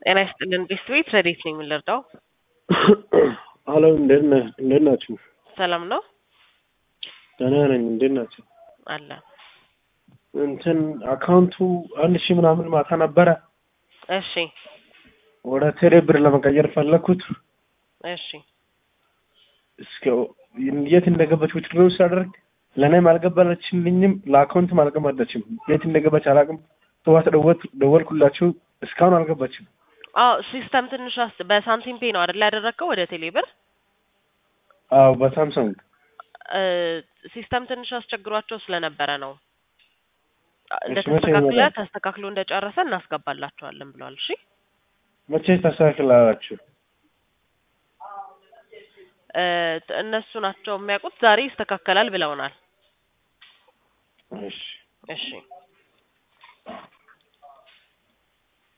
ጤና ይስጥልን ቤተሰቤት ረዴት ነኝ የምንረዳው አሎ እንዴት ነህ? እንዴት ናችሁ? ሰላም ነው ደህና ነኝ። እንዴት ናችሁ? አለ እንትን አካውንቱ አንድ ሺህ ምናምን ማታ ነበረ እሺ ወደ ቴሌ ብር ለመቀየር ፈለግኩት። እሺ እስከ የት እንደገባች ውትድሮ ሳደርግ ለእኔም አልገባለችልኝም፣ ለአካውንትም አልገባለችም። የት እንደገባች አላውቅም። ጠዋት ደወልኩ ደወልኩላችሁ እስካሁን አልገባችም። አዎ ሲስተም ትንሽ አስ- በሳንቲም ፔ ነው አይደል ያደረግከው ወደ ቴሌ ብር አዎ በሳምሰንግ እ፣ ሲስተም ትንሽ አስቸግሯቸው ስለነበረ ነው እሺ፣ እንደተስተካክለ መቼ ይመጣል? ተስተካክሎ እንደጨረሰ እናስገባላቸዋለን ብለዋል እሺ መቼ ታስተካክላላችሁ? እ፣ እነሱ ናቸው የሚያውቁት ዛሬ ይስተካከላል ብለውናል እሺ እሺ